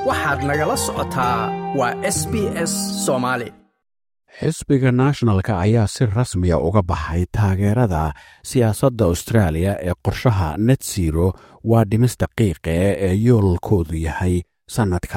waxaad nagala socotaa waa s b s soomaali xisbiga nationalka ayaa si rasmiya uga baxay taageerada siyaasadda austraaliya ee qorshaha net zero waa dhimis daqiiqe ee yoolkoodu yahay sannadka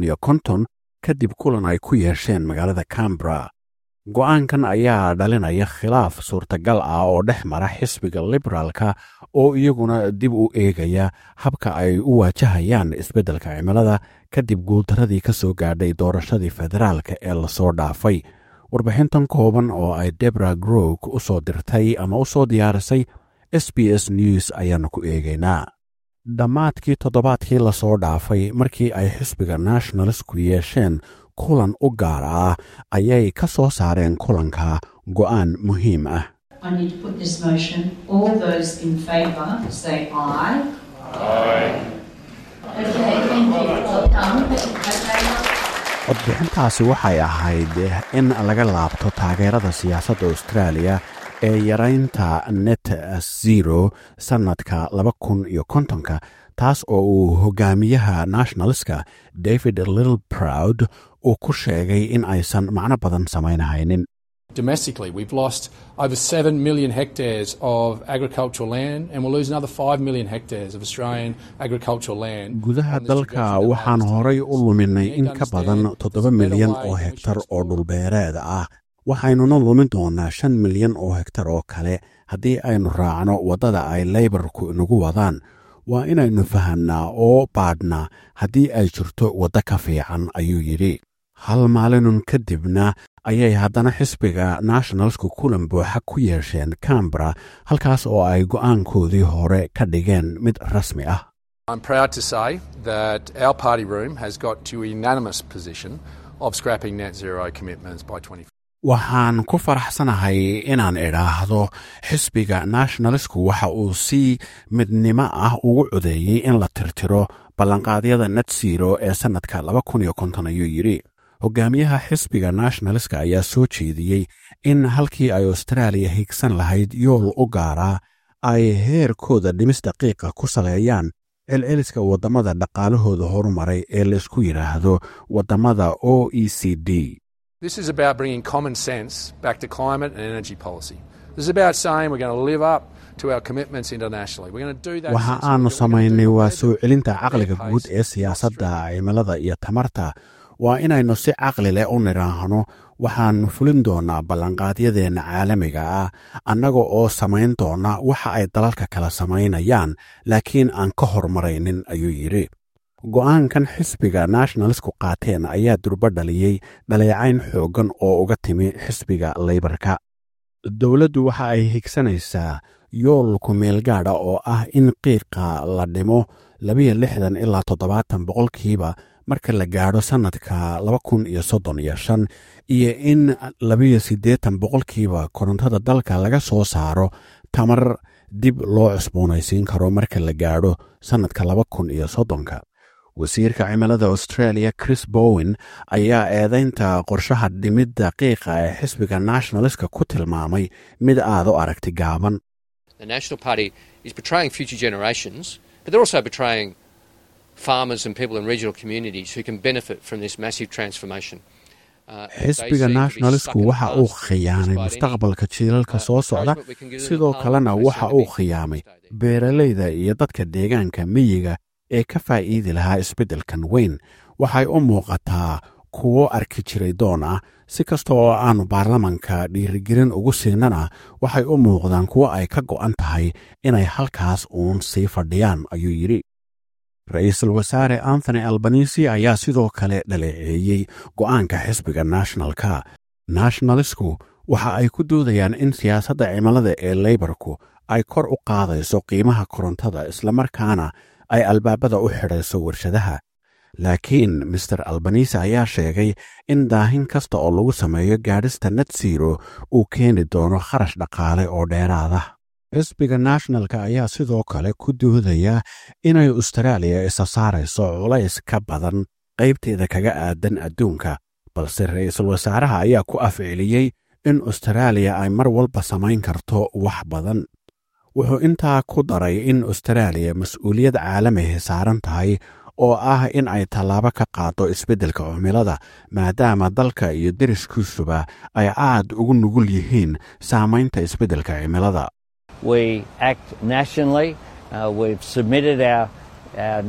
kadib kulan ay ku yeesheen magaalada cambra go'aankan ayaa dhalinaya khilaaf suurtagal ah oo dhex mara xisbiga liberaalka oo iyaguna dib u eegaya habka ay u waajahayaan isbeddelka cimilada kadib guuldaradii ka soo gaadhay doorashadii federaalka ee lasoo dhaafay warbixintan kooban oo ay debra grog u soo dirtay ama u soo diyaarisay s b s news ayaannu ku eegaynaa dhammaadkii toddobaadkii lasoo dhaafay markii ay xisbiga nationalistku yeesheen kulan u gaar ah ayay ka soo saareen kulanka go'aan muhiim ah I need to put this motion. All those in favour say aye. Aye. Okay, thank you. Well done. Okay. codbixintaasi waxay ahayd in laga laabto taageerada siyaasadda austraaliya ee yaraynta net zero sannadka laba kun iyo kontonka taas oo uu hogaamiyaha nationalska david little proud uu ku sheegay in aysan macno badan samaynahaynin Domestically, we've lost over 7 million hectares of agricultural land, and we'll lose another 5 million hectares of Australian agricultural land. gudaha on this dalka trajectory that waxaan last horay u luminay We in need to ka badan understand toddoba there's a better milyan way oo in which hektar to oo dhulbeereed ah waxaynuna lumin doonaa shan milyan oo hektar oo kale haddii aynu raacno waddada ay leybarku inagu wadaan waa inaynu fahamnaa oo baadhnaa haddii ay jirto waddo ka fiican ayuu yidhi hal maalinun kadibna ayay haddana xisbiga nationalsku kulan buuxa ku yeesheen cambra halkaas oo ay go'aankoodii hore ka dhigeen mid rasmi ah I'm proud to say that our party room has got to a unanimous position of scrapping net zero commitments by 2050. waxaan ku faraxsanahay inaan idhaahdo xisbiga nationalistku waxa uu si midnimo ah ugu codeeyey in la tirtiro ballanqaadyada net zero ee sannadka ayuu yidhi hogaamiyaha xisbiga nationalistka ayaa soo jeediyey in halkii ay austraaliya higsan lahayd yool u gaaraa ay heerkooda dhimis daqiiqa ku saleeyaan celceliska waddamada dhaqaalahooda horumaray ee laysku yidhaahdo waddamada o e c d This is about bringing common sense back to climate and energy policy. This is about saying we're going to live up to our commitments internationally. We're going to do that. waxa sensibly. aanu We're gonna samaynay do waa it soo celinta at caqliga their guud pace ee siyaasadda cimilada iyo tamarta waa inaynu si caqli leh u nidhaahno waxaannu fulin doonaa ballanqaadyadeenna caalamiga ah annaga oo samayn doona waxa ay dalalka kala samaynayaan laakiin aan ka hormaraynin ayuu yidhi go'aankan xisbiga nationalistku qaateen ayaa durbo dhaliyey dhaleecayn xooggan oo uga timi xisbiga leybarka dowladdu waxa ay higsanaysaa yool kumeelgaadha oo ah in qiiqa la dhimo labiyo lixdan ilaa toddobaatan boqolkiiba marka la gaadho sannadka laba kun iyo soddon iyo shan iyo in labiyo siddeetan boqolkiiba korontada dalka laga soo saaro tamar dib loo cusboonaysiin karo marka la gaadho sannadka laba kun iyo soddonka wasiirka cimilada australia chris bowen ayaa eedaynta qorshaha dhimidda qiiqa ee xisbiga nationalistka ku tilmaamay mid aad u aragti gaaban The National Party is betraying future generations, but they're also betraying farmers and people in regional communities who can benefit from this massive transformation. Uh, they xisbiga seem to be nationalistku stuck in the waxa uu past khiyaanay despite any, mustaqbalka jiilalka uh, soo socda encouragement we can give them in sidoo the kalena parliament. They waxa seem to uu be khiyaamay stay there. beeralayda iyo dadka deegaanka miyiga ee ka faa'iidi lahaa isbeddelkan weyn waxay u muuqataa kuwo arki jiray doon ah si kasta oo aanu baarlamanka dhiirigelin ugu siinana waxay u muuqdaan kuwo ay ka go'an tahay inay halkaas uun sii fadhiyaan ayuu yidhi ra-iisul wasaare anthony albanisi ayaa sidoo kale dhaleeceeyey go'aanka xisbiga nationalka nationalistku waxa ay ku doodayaan in siyaasadda cimilada ee leybarku ay kor u qaadayso qiimaha korontada islamarkaana ay albaabada u xidhayso warshadaha laakiin master albanise ayaa sheegay in daahin kasta oo lagu sameeyo gaadhista net zero uu keeni doono kharash dhaqaale oo dheeraada xisbiga nationalka ayaa sidoo kale ku doodaya inay austraaliya isa saarayso culays ka badan qaybteeda kaga aadan adduunka balse ra-iisul wasaaraha ayaa ku afceliyey in austraaliya ay mar walba samayn karto wax badan wuxuu intaa ku daray in austraaliya mas-uuliyad caalamihi saaran tahay oo ah in ay tallaabo ka qaado isbeddelka cimilada maadaama dalka iyo deriskiisuba ay aad ugu nugul yihiin saamaynta isbeddelka cimilada We act nationally. Uh, we've submitted our, our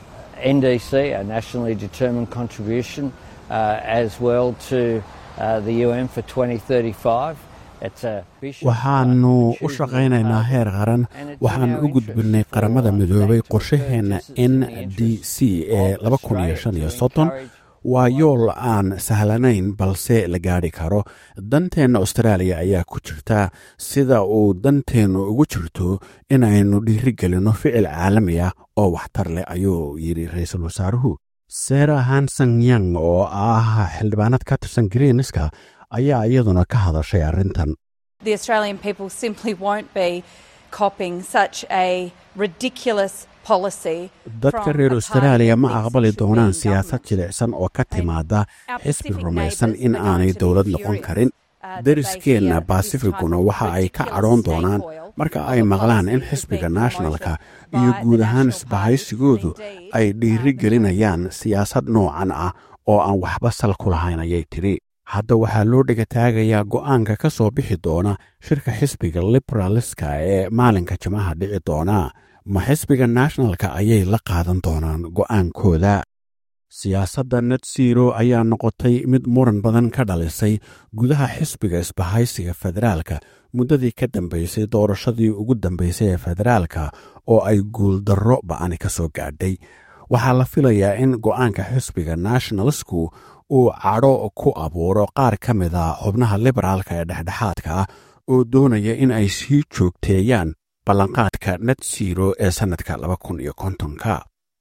NDC, our nationally determined contribution, uh, as well to uh, the UN for 2035. It's a ambitious waxaannu one. u Choosing shaqaynaynaa the heer qaran And it's in waxaan our u gudbinay interest qaramada for midoobay national qorshaheenna purposes n in the d interest c ee of Australia to encourage waa yool aan sahlanayn balse la gaadhi karo danteenna austraaliya ayaa ku jirta sida uu danteennu ugu jirto inaynu dhiirigelinno ficil caalami ah oo waxtar leh ayuu yidhi ra-iisul wasaaruhu sera hanson yang oo ah xildhibaanad ka tirsan greenska ayaa iyaduna ka hadashay arrintan The Australian people simply won't be copying such a ridiculous policy. dadka from reer a austraaliya party ma that aqbali thinks it should doonaan be in siyaasad government. jilicsan oo ka timaada Our xisbi Pacific rumaysan neighbours in are going aanay to be dowlad noqon furious, karin uh, that deriskeenna they hear this basifikuna type of waxa ay ka ridiculous cadhoon doonaan snake oil marka of ay a maqlaan in policy has xisbiga been nationalka promoted iyo by guud the ahaan National isbahaysigoodu Party. Indeed, ay uh, the dhiiri gelinayaan siyaasad noocan ah oo aan waxba sal ku lahayn ayay tidhi hadda waxaa loo dhegataagayaa go'aanka ka soo bixi doona shirka xisbiga liberaliska ee maalinka jimaha dhici doona ma xisbiga nationalka ayay la qaadan doonaan go'aankooda siyaasadda net zero ayaa noqotay mid muran badan ka dhalisay gudaha xisbiga isbahaysiga federaalka muddadii ka dambaysay doorashadii ugu dambaysay ee federaalka oo ay guuldarro ba'ani ka soo gaadhay waxaa la filayaa in go'aanka xisbiga nationalsku uu cadho ku abuuro qaar ka mida xubnaha liberaalka ee dhexdhexaadka ah oo doonaya in ay sii joogteeyaan ballanqaadka net zero ee sannadka laba kun iyo kontonka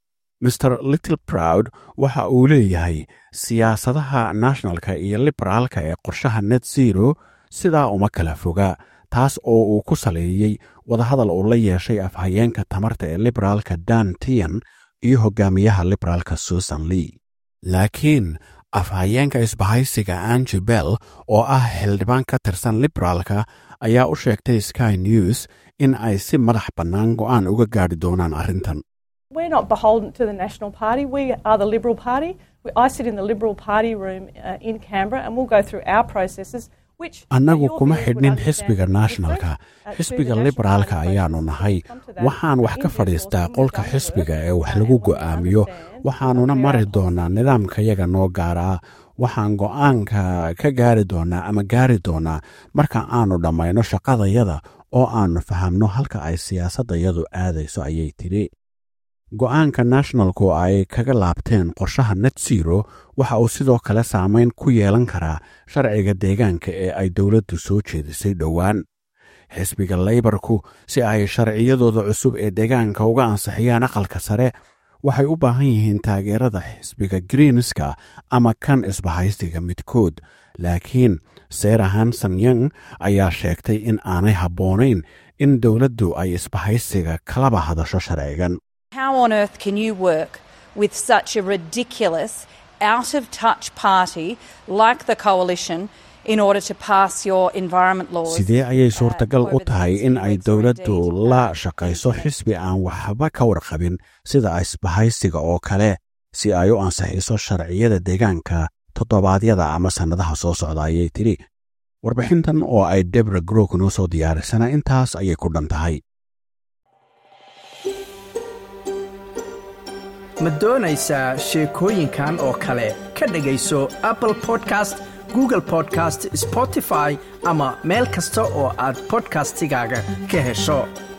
mr little proud waxa uu leeyahay siyaasadaha nationalka iyo liberaalka ee qorshaha net zero sidaa uma kala foga taas oo uu ku saleeyey wadahadal uu la yeeshay afhayeenka tamarta ee liberaalka dan tian iyo hogaamiyaha liberaalka susan lee laakiin afhayeenka isbahaysiga angi bell oo ah xildhibaan ka tirsan liberaalka ayaa u sheegtay sky news in ay si madax bannaan go'aan uga gaadhi doonaan arrintan We're not beholden to the National Party. We are the Liberal Party. We, I sit in the Liberal Party room uh, in Canberra and we'll go through our processes. which, uh, annagu your kuma viewers would xidhnin understand xisbiga is nationalka different, uh, to xisbiga the National liberaalka Party ayaanu process. nahay We'll come to that, waxaan wax uh, ka in due fadhiistaa course, qolka we've done the xisbiga work, ee wax uh, lagu and we go'aamiyo understand, waxaanuna uh, mari our doonaa nidaamkayaga noo gaaraa waxaan go'aanka ka gaari doonaa ama gaari doonaa marka aanu dhammayno shaqadayada oo aanu fahamno halka ay siyaasaddayadu aadayso ayay tidhi go'aanka nationalku ay kaga laabteen qorshaha net zero waxa uu sidoo kale saamayn ku yeelan karaa sharciga deegaanka ee ay dowladdu soo jeedisay dhowaan xisbiga laybarku si ay sharciyadooda cusub ee deegaanka uga ansixiyaan aqalka sare waxay u baahan yihiin taageerada xisbiga greenska ama kan isbahaysiga midkood laakiin sera hanson young ayaa sheegtay in aanay habboonayn in dowladdu ay isbahaysiga kalaba hadasho sharcigan How on earth can you work with such a ridiculous, out of touch party like the Coalition in order to pass your environment laws? sidee ayay uh, suurtagal u over the tahay next in few ay weeks or dowladdu indeed, la uh, shaqayso into next xisbi year? aan waxba ka warqabin sida isbahaysiga oo kale si ay u ansixiso sharciyada deegaanka toddobaadyada ama sannadaha soo socda ayay tidhi warbixintan oo ay debra grok noo soo diyaarisana intaas ayay ku dhan tahay ma doonaysaa sheekooyinkan oo kale ka dhegayso apple podcast google podcast spotify ama meel kasta oo aad podcastigaaga ka hesho